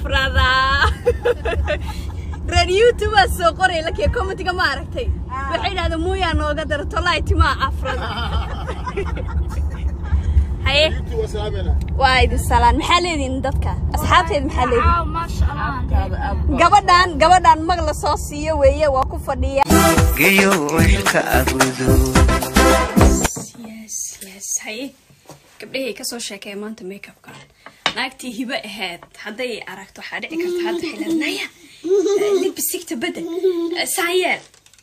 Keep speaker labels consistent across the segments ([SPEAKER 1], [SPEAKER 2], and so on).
[SPEAKER 1] afradaa reer youtube aa soo qoray lakiya commentiga ma aragtay waxay idhahdeen muuyaa nooga dara tolay timaa afrada haye waa idin salaan maxaa leedihin dadka asxaabteed maxaa leedihin gabadhan gabadhan mag la soo siiyo weeye waa ku fadhiya
[SPEAKER 2] geyo xilka abudo
[SPEAKER 1] yes yes haye gabdhahay kasoo sheekaya maanta makeupka naagtii hibo ahayd hadday aragto waxaa dhici karta hadda xilanaya libisigta bedel saayeel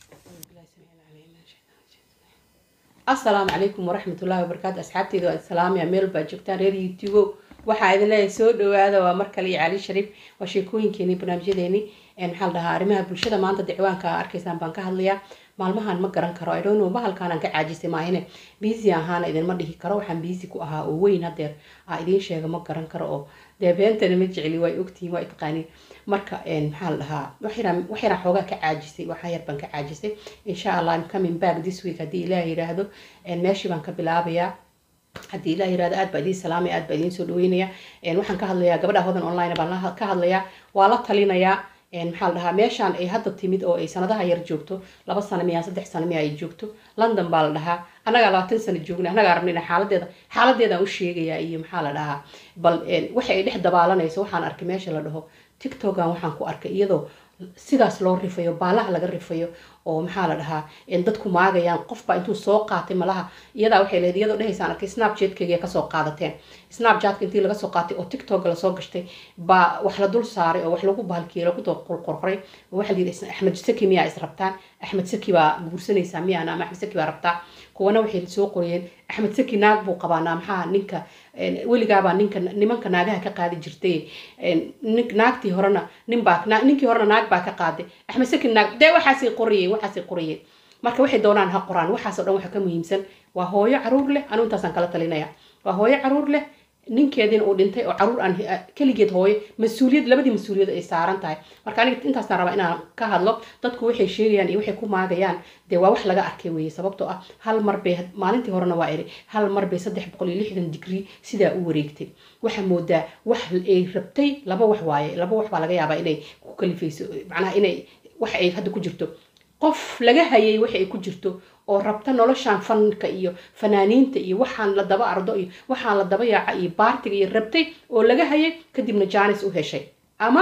[SPEAKER 3] asalaamu calaykum waraxmatullaahi wabarakaatu asxaabteyda waa islaamaya meel baa joogtaan reer youtube waxaa idin leeyahay soo dhawaada waa mar kale iyo cali shariif waa sheekooyinkeeni barnaamijyadeeni maxaa la dhahaa arrimaha bulshada maanta dicwaanka arkaysaan baan ka hadlayaa maalmahan ma garan karo idhono bahalkaanaan ka caajisay maahine biisi ahaana idinma dhihi karo waxaan biisi ku ahaa oo weyn hadeer aa idiin sheega ma garan karo oo dee beentana ma jecli waa ogtihiin waa itqaaniin marka maxaa la dhahaa wax yaraa xoogaa ka caajisay waxaa yar baan ka caajisay insha allah im coming back this week haddii ilaah yiraahdo meeshii baan ka bilaabayaa haddii ilaah yirahdo aad baa idiin salaamaya aad baa idiin soo dhaweynaya waxaan ka hadlayaa gabadha hodan online baan ka hadlayaa waa la talinayaa maxaa la dhahaa meeshaan ay hadda timid oo ay sanadaha yar joogto laba sano miya saddex sano miya ay joogto london baa la dhahaa annagaa labaatan sano joogna annagaa rabnayna xaaladeeda xaaladeedaan u sheegayaa iyo maxaa la dhahaa bal waxa ay dhex dabaalanayso waxaan arkay meesha la dhaho tictokan waxaan ku arkay iyadoo sidaas loo rifayo baalaha laga rifayo oo maxaa la dhahaa dadku maagayaan qofbaa intuu soo qaatay malaha iyadaa waxay lehed iyadoo dhehaysaan arkay snapchatkeyga kasoo qaadateen snapchatka intii laga soo qaatay oo tiktoka lasoo gashtay baa wax la dul saaray oo wax lagu bahalkiyey lagu qorqoray waxa la yidhi axmed saki miyaa is rabtaan axmed saki baa guursanaysaa miyaana ama axmed saki baa rabtaa kuwana waxay soo qoriyeen axmed saki naag buu qabaanaa maxaa ninka weligaabaa ninka nimanka naagaha ka qaadi jirtay naagtii horena ninbaa ninkii horena naag baa ka qaaday axmed saki naag dee waxaasay qorayeen waxaasay qorayeen marka waxay doonaan ha qoraan waxaasoo dhan waxa ka muhiimsan waa hooyo caruur leh anu intaasaan kala talinaya waa hooyo caruur leh ninkeediina uu dhintay oo caruur aan keligeed hooyo mas-uuliyad labadii mas-uuliyad ay saaran tahay marka aniga intaasaan rabaa inaan ka hadlo dadku waxay sheegayaan iyo waxay ku maagayaan dee waa wax laga arkay weeye sababtoo ah hal mar bay maalintii horena waa iri hal mar bay saddex boqol iyo lixdan digrii sidaa u wareegtay waxaa moodaa wax ay rabtay laba wax waaye laba wax baa laga yaabaa inay ku kalifayso macnaha inay wax ay hadda ku jirto qof laga hayay waxa ay ku jirto oo rabta noloshaan fanka iyo fanaaniinta iyo waxaan la daba ardo iyo waxaan la daba yaaca iyo baartiga iyo rabtay oo laga hayay kadibna jaanis u heshay ama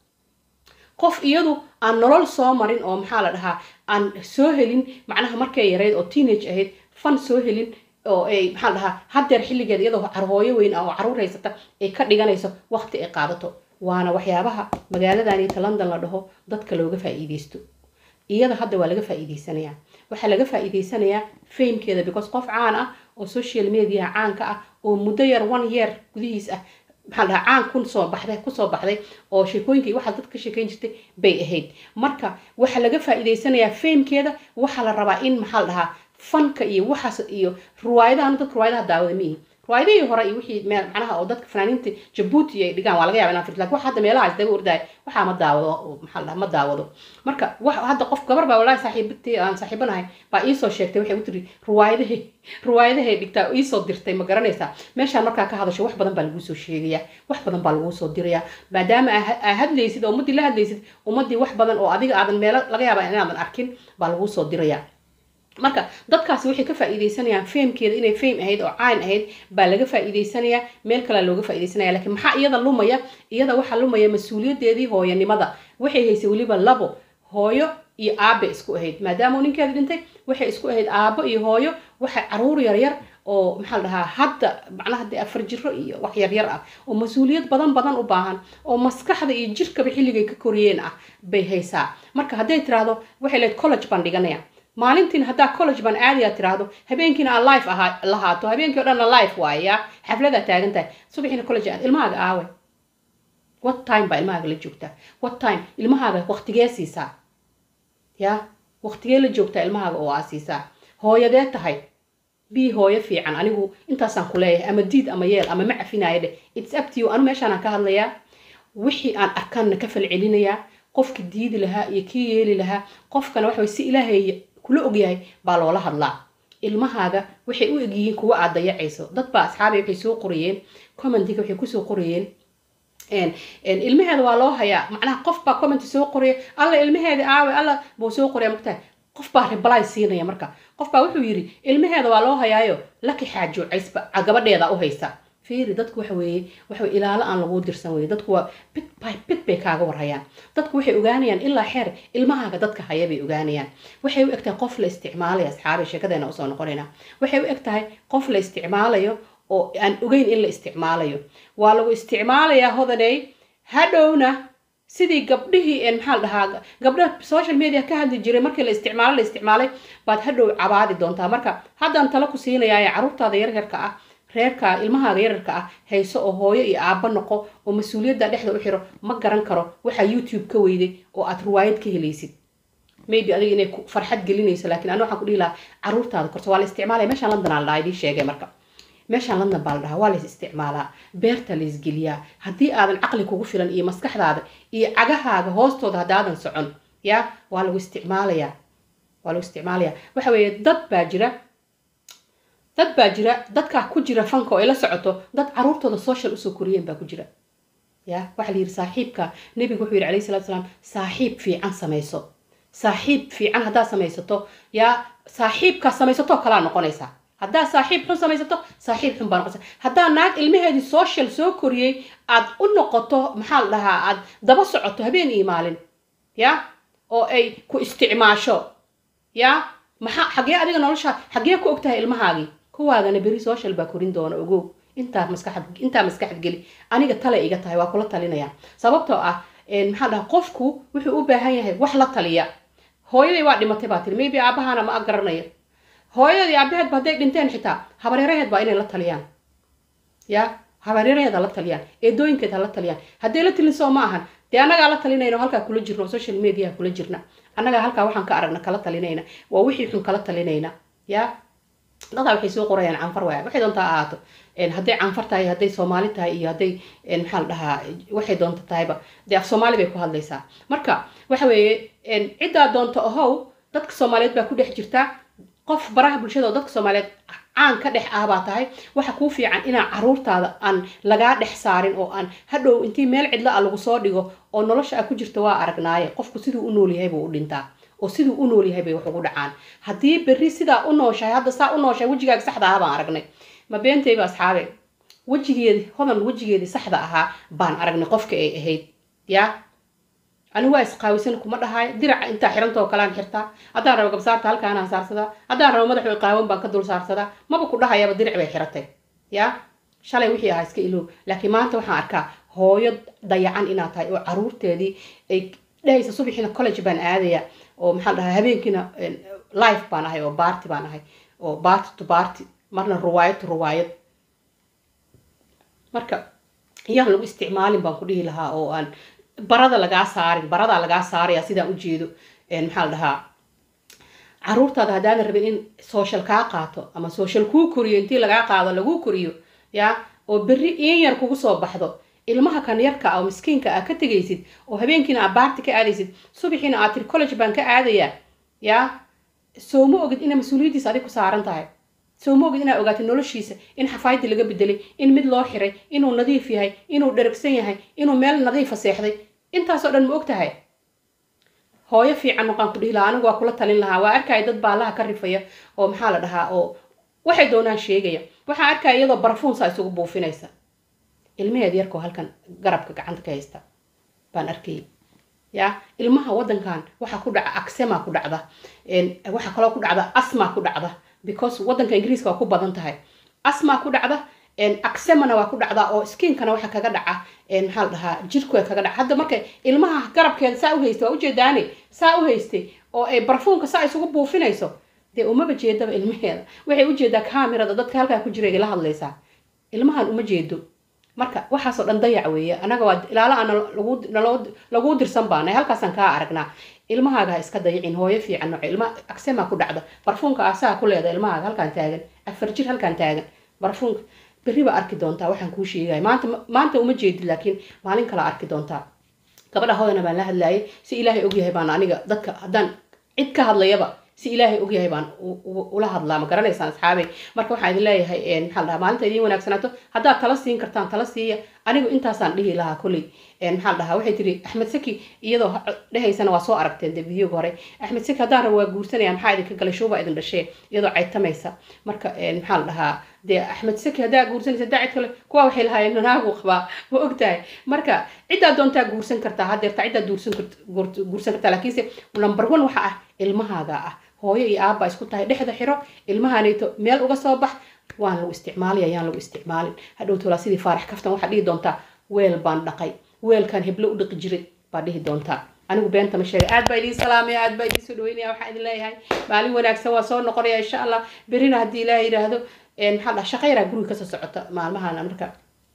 [SPEAKER 3] qof iyadu aan nolol soo marin oo maxaa la dhahaa aan soo helin macnaha markay yareyd oo teenage ahayd fan soo helin oo ay maxaa la dhahaa haddeer xilligeeda iyadoo carhooyo weyn ah oo caruur haysata ay ka dhiganayso waqti ay qaadato waana waxyaabaha magaaladanita london la dhaho dadka looga faa'iideysto iyada hadda waa laga faa'iideysanayaa waxaa laga faa'iideysanayaa famekeeda because qof caan ah oo social mediaha caanka ah oo muddo yar one year gudihiis ah maxaa dhahaa caan kusoo baxday kusoo baxday oo sheekooyinka iyo waxaa dad ka sheekeyn jirtay bay ahayd marka waxaa laga faa'iideysanayaa famekeeda waxaa la rabaa in maxaa la dhahaa fanka iyo waxaas iyo ruwaayadahan dadka ruwaayadaha daawada miihi ruwaayadihii hore iyo wixii meel macnaha oo dadka fanaaniinta jabuuti ay dhigaan waa laga yaba inaan firto lakin wax hadda meelaha isdaba ordaay waxaa ma daawado maxaa la dhaha ma daawado marka wax hadda qof gabar baa wallahi saaxiibtii aan saaxiibanahay baa iisoo sheegtay waxay u tiri ruwaayadahay ruwaayadahay dhigtaa iisoo dirtay ma garanaysaa meeshaan markaa ka hadasho wax badan baa laguu soo sheegayaa wax badan baa laguu soo dirayaa maadaama aa hadlaysid oo ummaddii la hadlaysid ummaddii wax badan oo adiga aadan meelo laga yaaba inaadan arkin baa laguu soo dirayaa marka dadkaasi waxay ka faa'iideysanayaan famekeeda inay fame ahayd oo caan ahayd baa laga faa'iideysanayaa meel kalea looga faa'iideysanaya lakiin maxaa iyada lumaya iyada waxaa lumaya mas-uuliyadeedii hooyanimada waxay haysay weliba labo hooyo iyo aabe isku ahayd maadaama ninkeeda dhintay waxay isku ahayd aabo iyo hooyo waxay caruur yaryar oo maxaa la dhahaa hadda macnaha dee afar jiro iyo wax yaryar ah oo mas-uuliyad badan badan u baahan oo maskaxda iyo jirkaba xilligay ka koriyeen ah bay haysaa marka hadday tiraahdo waxay leed college baan dhiganaya maalintiina haddaa college baan aadaya tiraahdo habeenkiina aan life ahaa lahaato habeenkii o dhanna life waaya xafladaa taagan tahay subaxiina college aad ilmahaaga aawe what time baa ilmahaaga la joogtaa what time ilmahaaga waqtigee siisaa ya waqtigee la joogtaa ilmahaaga oo aa siisaa hooyadee tahay bii hooyo fiican anigu intaasaan ku leeyahay ama diid ama yeel ama ma cafinaayo dheh its up to you anu meeshaanaan ka hadlayaa wixii aan arkaanna ka falcelinayaa qofki diidi lahaa iyo kii yeeli lahaa qofkana waxa si ilaahay kula ogyahay baa loola hadlaa ilmahaaga waxay u egyihiin kuwa aad dayacayso dad baa asxaabay waxay soo qorayeen commentiga waxay kusoo qorayeen ilmaheeda waa loo hayaa macnaha qof baa comment soo qoraya alla ilmaheeda aawe alla buu soo qoraya magtahay qof baa reply siinaya marka qof baa wuxuu yidhi ilmaheeda waa loo hayaayo laki xaajo caysba gabadheeda u haysa fiiri dadku waxa weeye waxa ilaalo aan laguu dirsan weye dadku waa bit by bit bay kaaga warhayaan dadku waxay ogaanayaan ilaa xeer ilmahaaga dadka haya bay ogaanayaan waxay u egtahay qof la isticmaalayo asxaabi sheekadeena usoo noqonayna waxay u egtahay qof la isticmaalayo oo aan ogeyn in la isticmaalayo waa lagu isticmaalayaa hodaney hadhowna sidii gabdhihii maxaa la dhahaa gabdhaha social media ka hadli jiray markii la isticmaalo la isticmaalay baad hadhow cabaadi doontaa marka haddaan talo ku siinayaa caruurtaada yaryarka ah reerka ilmahaaga yararka ah hayso oo hooyo iyo aabba noqo oo mas-uuliyadda dhexda u xiro ma garan karo waxaa youtube ka weyday oo aad riwaayad ka helaysid maybe adiga inay farxad gelinayso laakiin anu waxaan ku dhihi lahaa caruurtaada korto waa la isticmaalaya meeshaan london aa la dhahaa idiin sheegay marka meeshaan london baa la dhahaa waa la is isticmaalaa beerta la isgeliyaa haddii aadan caqli kugu filan iyo maskaxdaada iyo cagahaaga hoostooda haddaadan socon ya waa lagu isticmaalayaa waa lagu isticmaalayaa waxa weeye dad baa jira dad baa jira dadkaa ku jira fanka oo ay la socoto dad caruurtooda social usoo koriyeen baa ku jira ya waxaa la yidhi saaxiibka nebigu wuxuu yidhi alayhi salatu salaam saaxiib fiican samayso saaxiib fiican haddaad samaysato yaa saaxiibkaa samaysatoo kalaa noqonaysaa haddaad saaxiib xun samaysato saaxiib xun baa noqonaysa haddaa naag ilmaheedii social soo koriyey aad u noqoto maxaa la dhahaa aad daba socoto habeen iyo maalin ya oo ay ku isticmaasho ya maxaa xagee adiga noloshaa xagee ku ogtahay ilmahaagii kuwaagana beri social baa korin doona ogow intaa maskaxad intaa maskaxad geli aniga tale iga tahay waa kula talinaya sababtoo ah maxaa dhaha qofku wuxuu u baahan yahay wax la taliya hooyaday waa dhimatay baa tiri maybe aabahana ma garanayo hooyadii aabaheedba hadday dhinteen xitaa habareeraheed baa inay la taliyaan ya habareeraheed ha la taliyaan eedooyinkeed ha la taliyaan hadday la talin soo ma ahan dee annagaa la talinayna halkaa kula jirna oo social media kula jirna annagaa halkaa waxaan ka aragna kala talinayna waa wixii xun kala talinayna ya dadaa waxay soo qorayaan canfar waaya waxay doontaa ahaato hadday canfar tahay hadday soomaali tahay iyo hadday maxaa la dhahaa waxay doonta tahayba dee af soomaali bay ku hadlaysaa marka waxa weeye ciddaa doonta ahow dadka soomaaliyeed baa ku dhex jirtaa qof baraha bulshada oo dadka soomaaliyeed caan ka dhex ah baa tahay waxa kuu fiican inaa caruurtaada aan lagaa dhex saarin oo aan hadhow intii meel cidla a lagu soo dhigo oo nolosha a ku jirta waa aragnaaye qofku siduu u nool yahay buu u dhintaa oo siduu u nool yahay bay wax ugu dhacaan haddii berri sidaa u nooshahay hadda saa u nooshahay wejigaaga saxda aha baan aragnay ma beentayba asxaabe wejigeedi hodan wejigeedii saxda ahaa baan aragnay qofka ay ahayd yaa anigu waa isqaawisan kuma dhahayo diraca intaa xirantoo kalean xirtaa haddaan rabo gabsaarta halkaanaan saarsadaa haddaan rabo madaxu qaawan baan ka dul saarsadaa maba ku dhahayaba diric bay xiratay yaa shalay wixii ahaa iska ilow laakiin maanta waxaan arkaa hooyo dayacan inaad tahay oo caruurteedii ay dhehaysa subaxiina college baan aadaya oo maxaa dhahaa habeenkiina life baan ahay oo baarti baan ahay oo baarti to baarti marna ruwaayad to ruwaayad marka iyaan lagu isticmaalin baan ku dhihi lahaa oo aan barada lagaa saarin baradaa lagaa saaraya sidaan ujeedo maxaa la dhahaa caruurtaada haddaadan rabin in social kaa qaato ama social kuu koriyo intii lagaa qaado laguu koriyo ya oo berri in yar kugu soo baxdo ilmaha kan yarka ah oo miskiinka ah ka tegaysid oo habeenkiina aad baarti ka aadaysid subaxiina aad tiri college baan ka aadayaa ya soo ma ogid inay mas-uuliyaddiisa adig ku saaran tahay soo ma ogid inaad ogaatid noloshiisa in xafaayadii laga bedelay in mid loo xiray inuu nadiif yahay inuu dheragsan yahay inuu meel nadiifa seexday intaasoo dhan ma og tahay hooyo fiican maqaan ku dhihi lahaa anigu waa kula talin lahaa waa arkaya dad baalaha ka rifaya oo maxaa la dhahaa oo waxay doonaan sheegaya waxaa arkaya iyadoo barafuun saa isugu buufinaysa ilmaheed yarkoo halkan garabka gacanta ka haysta baan arkayay ya ilmaha wadankan waxaa ku dhaca aksema ku dhacda waxaa kaloo ku dhacda asma ku dhacda because wadanka ingiriiska waa ku badan tahay asma ku dhacda aksemana waa ku dhacdaa oo skiinkana waxa kaga dhaca maxaa la dhahaa jirku kaga dhaca hadda marka ilmaha garabkeeda saa u haystay waa ujeedaane saa u haystay oo ay barfuunka saa isugu buufinayso dee umaba jeedaba ilmaheeda waxay ujeedaa kamirada dadka halkaa ku jira la hadlaysaa ilmahan uma jeedo marka waxaasoo dhan dayac weeye anaga waa ilaala aan laguu dirsan baanay halkaasaan kaa aragnaa ilmahaaga ha iska dayacin hooyo fiican nooce ilma agsema ku dhacda barfuunka asaa ku leeda ilmahaaga halkaan taagan afar jir halkaan taagan barfuunka berri baa arki doontaa waxaan kuu sheegaya maanta maanta uma jeedid laakiin maalin kala arki doontaa gabadha hodana baan la hadlayay si ilaahay ogyahay baan aniga dadka haddaan cid ka hadlayaba si ilaahay ogyahay baan ula hadlaa ma garanaysaan asxaabey marka waxaan idin leeyahay maxaa la dhahaa maalinta idiin wanaagsanaato haddaad tala siin kartaan tala siiya anigu intaasaan dhihi lahaa kolley maxaa la dhahaa waxay tiri axmed saki iyadoo dhehaysana waa soo aragteen de videoga hore axmed saki haddaan rabo waa guursanaya maxaa idinka galay shuuba idin dhashee iyadoo caytamaysa marka maxaa la dhahaa dee axmed saki haddaa guursanaysa daa cid kale kuwa waxay lahaayeen naagu qabaa ma ogtahay marka ciddaa doontaa guursan kartaa hadeerta ciddaa guursan guursan kartaa laakiinse number one waxa ah ilmahaaga ah hooyo iyo aabba isku tahay dhexda xiro ilmahanayto meel uga soo bax waan lagu isticmaalaya yaan lagu isticmaalin hadhow tolaa sidii faarax kaftan waxaa dhihi doontaa weel baan dhaqay weelkan heblo u dhaqi jiray baa dhihi doontaa anigu beenta ma sheegay aad baa idiin salaamaya aad baa idiin soo dhaweynaya waxaan idin leeyahay maalin wanaagsan waa soo noqonaya insha allah berina haddii ilaah yidhaahdo maxaa dhaha shaqa yaraa guriga kasoo socota maalmahan marka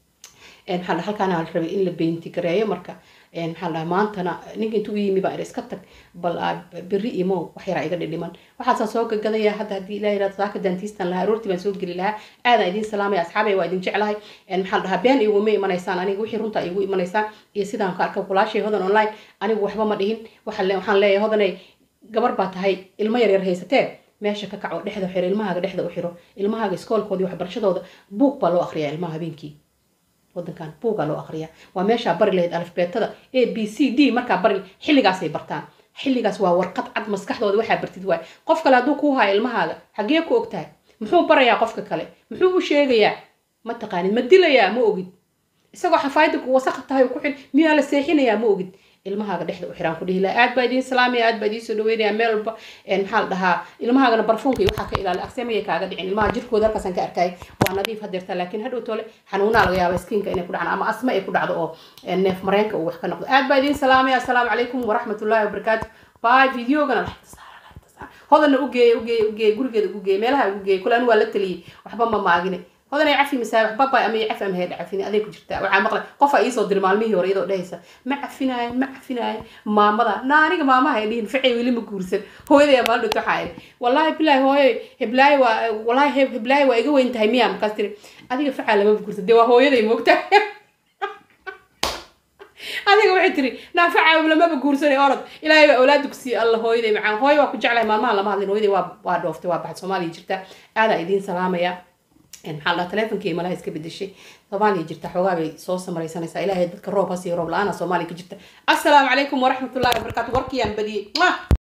[SPEAKER 3] maxaa dhaha halkaana la rabay in la beynti gareeyo marka maxaa dhaha maantana ninka intuu yimi baa iska tag bal berri imo wax yaraa iga dhidhiman waxaasaa soo gagadaya hadda haddii ilaah yidhahdo saaka dantiistan lahaa aroortii baan soo geli lahaa aadaan idiin salaamaya asxaabay waa idin jeclahay maxaa la dhahaa been iguma imanaysaan aniga wixii runta igu imanaysaan iyo sidaan ka arka kulaashay hodan online anigu waxba ma dhihin waxaan leeyahay hodanay gabar baa tahay ilmo yaryar haysatee meesha ka kaco dhexda xiro ilmahaaga dhexda u xiro ilmahaaga iskoolkoodii waxbarashadooda buug baa loo akriyaa ilmaha habeenkii wadankan buugaa loo akriyaa waa meeshaa bari lahayd alifbeetada a b c d markaa bari xilligaasay bartaan xilligaas waa warqad cad maskaxdooda waxaa bartid waay qof kale hadduu kuu haayo ilmahaaga xagee ku ogtahay muxuu barayaa qofka kale muxuu u sheegayaa ma taqaanid ma dilayaa ma ogid isagoo xafaayada wasaq tahay ku xil miyaa la seexinayaa ma ogid ilmahaaga dhexda u xiraan ku dhihi laha aad baa idiin salaamaya aad baa idiin soo dhaweynaya meel walba maxaa la dhahaa ilmahaagana barfuunka iyo waxaa ka ilaali aksemaya kaaga dhicin ilmaha jirkooda halkaasaan ka arkay waa nadiif hadeerta laakiin hadhow tole xanuunaa laga yaaba skiinka inay ku dhacaan ama asma ay ku dhacdo oo neef mareenka uu wax ka noqdo aad baa idiin salaamaya assalaamu calaykum waraxmatullaahi wabarakaatu bye videogana hodana ugeeya ugeeya ugeeya gurigeeda ugu geeya meelaha ugu geeya kule anu waa la taliyey waxba ma maagine hodanay cafi masaabax babay ama cafi ama heedha cafini aday ku jirtaa waxaa maqlay qofa iisoo diri maalmihii hore iyadoo dhehaysa ma cafinaayo ma cafinaayo maamada na aniga maamaha ay dhihin ficay weli ma guursan hooyaday maal dhunto waxaa idhi wallaahi bilaahi hooyo heblaayo waa wallaahi heblaayo waa iga weyn tahay miya markaas tiri adiga facaa lama guursan dee waa hooyaday moogta adiga waxay tiri naafaca lamaba guursanay orod ilaahay baa awlaada ku siiye alla hooyaday macaan hooyo waa ku jeclahay maalmaha lama hadlin hooyaday waa waa dhooftay waa baxad soomaaliya jirta aadaa idiin salaamaya maxaa la telefonkii malaha iska bedeshay soomaaliya jirta xoogaa bay soo samaraysanaysaa ilaahay dadka roob hasiyo roob la-aana soomaaliya ka jirta assalaamu calaykum waraxmatullahi wabarakaatu warkiyaan badiyey